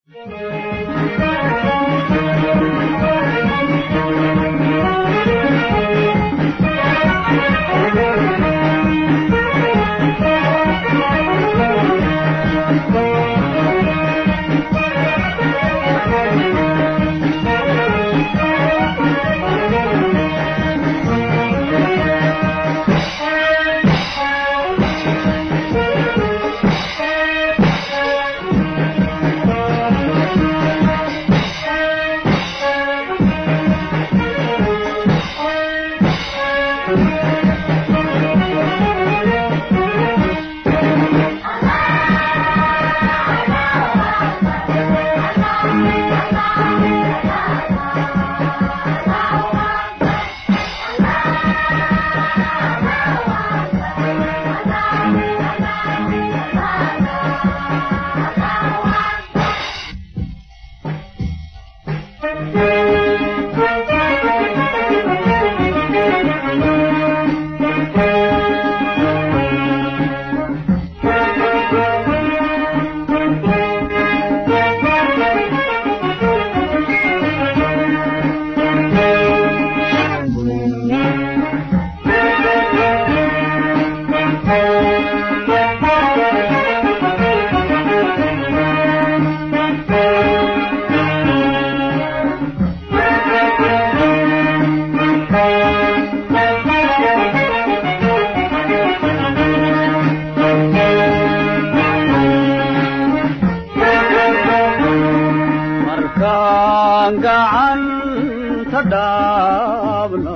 markaan gacanta dhaabna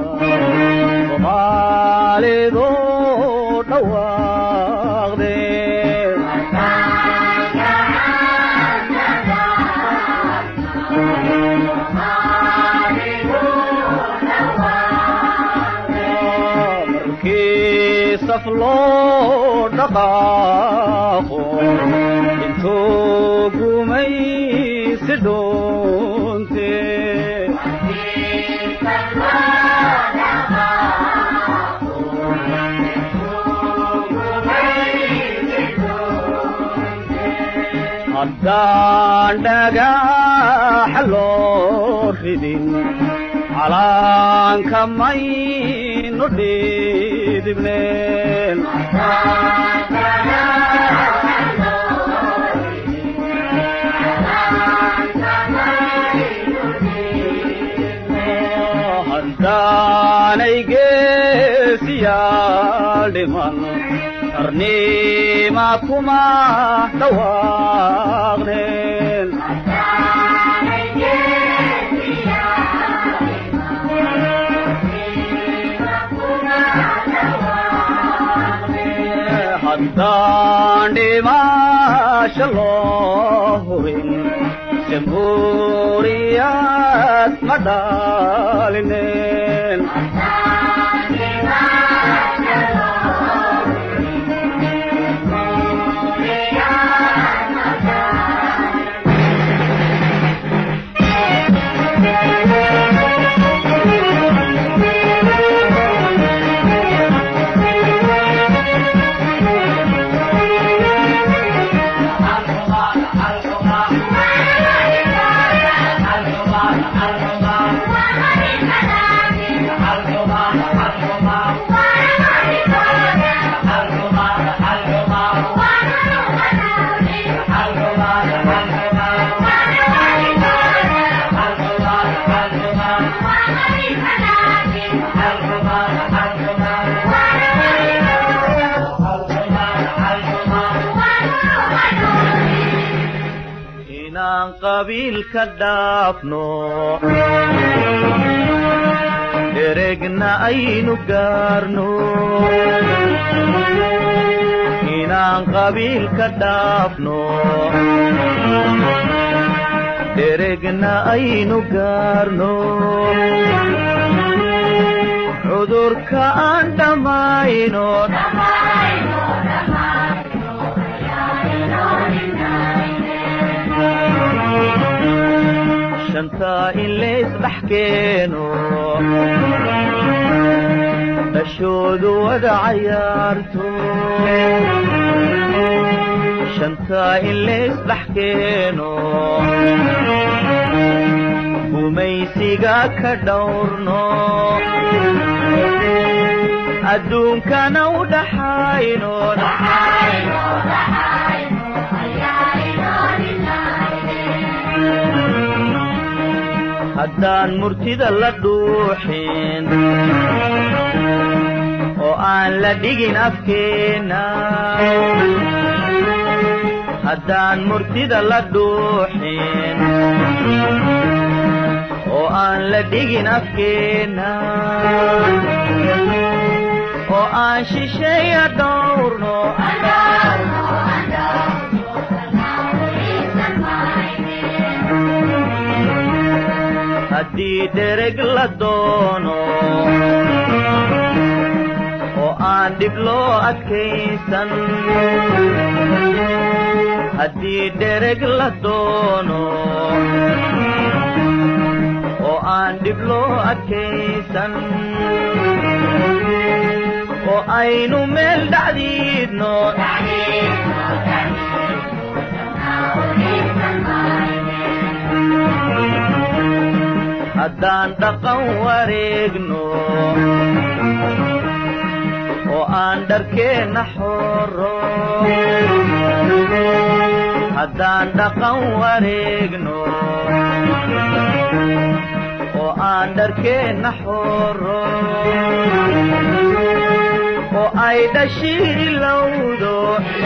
soomaalidu dhawaaqde markii saf loo dhaqaaqo intuu gumaysi dhoonte haddaan dhagax loo ridin calaanka maynu dhidibneen haddaanay geesiyaal dhiman qarniima kuma dhawaaqneen haddaan dhimaasha loo hubin jamhuuriyad ma dhaalineen inaan qabiilka dhaafno dheregna aynu gaarno inaan qabiilka dhaafno dheregna aynu gaarno cudurka aan dhammayno shantaa in laysdhex keeno dhashoodu wada cayaarto shantaa in laysdhex keeno gumaysiga ka dhowrno adduunkana u dhaxayno haddaan murtida la dhuuxin oo aan la dhigin afkeenna haddaan murtida la dhuuxin oo aan la dhigin afkeenna oo aan shisheeya dhowrno haddii dhereg la doono oo aan dhib loo adkaysan haddii dhereg la doono oo aan dhib loo adkaysan oo aynu meel dhacdiidno haddaan dhaqan wareegno oo aan dharkeenna xoro haddaan dhaqan wareegno oo aan dharkeenna xoro oo ay dhashii lowdo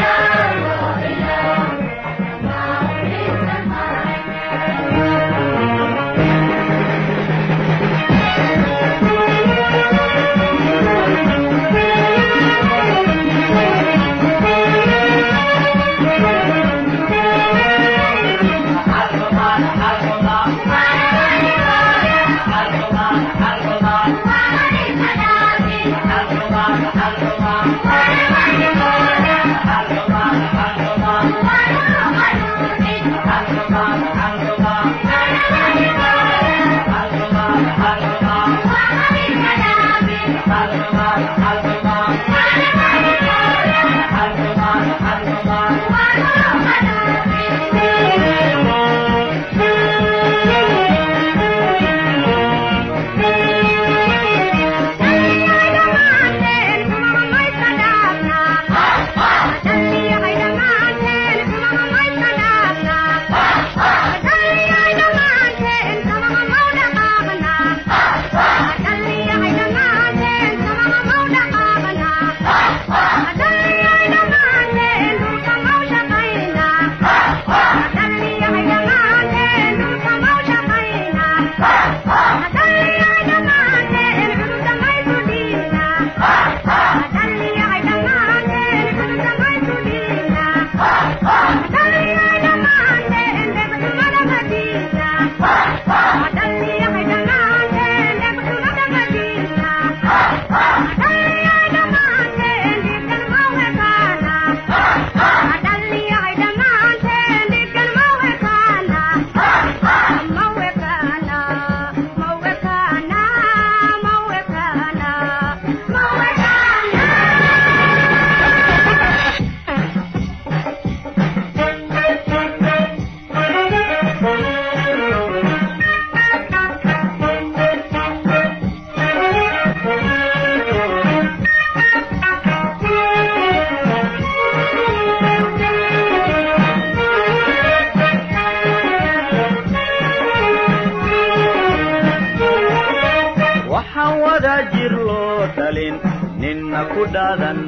waxaan wada jir loo dhalin ninna ku dhaadan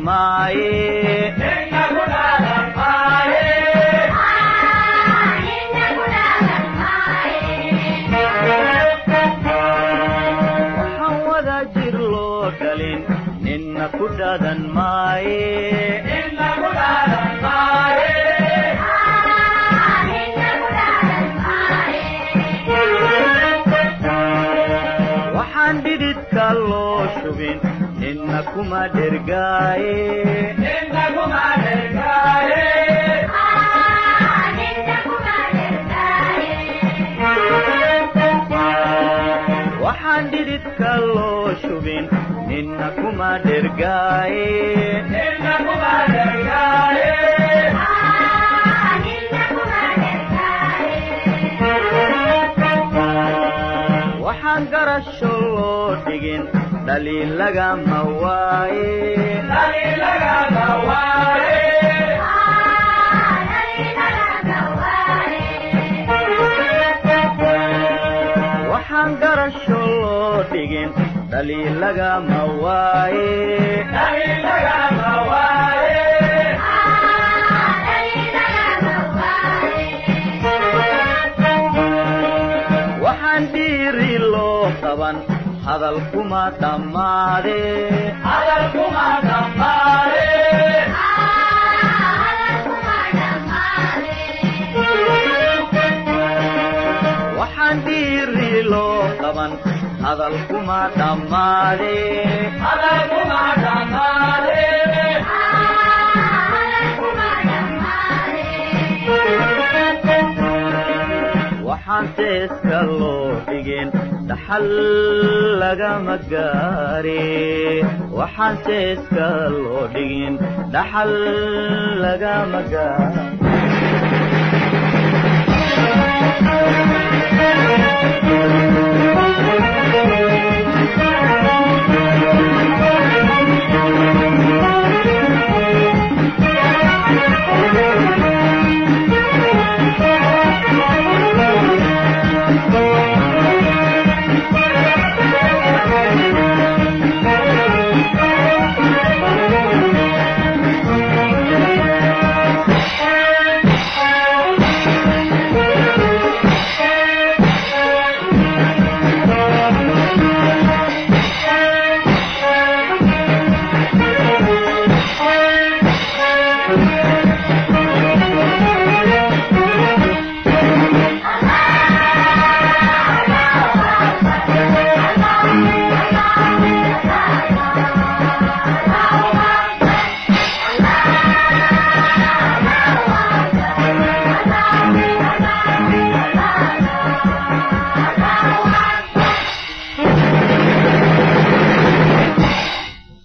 maaye waxaan wada jir loo dhalin ninna ku dhaadan maaye waxaan dhididka loo shubin ninna kuma dhergaaye waxaan dhididka loo shubin ninna kuma dhergaaye waxaan garasho loo dhigin dhaliil lagama waaye waxaan garasho loo dhigin dhaliil lagama waaye waxaan dhiiri loo qaban hadal kuma dhammaade waxaan dhiiri loo qaban hadal kuma dhammaade waxaan seeska loo dhigin dhaxal lagama gaare waxaan seeska loo dhigin dhaxal lagama gaare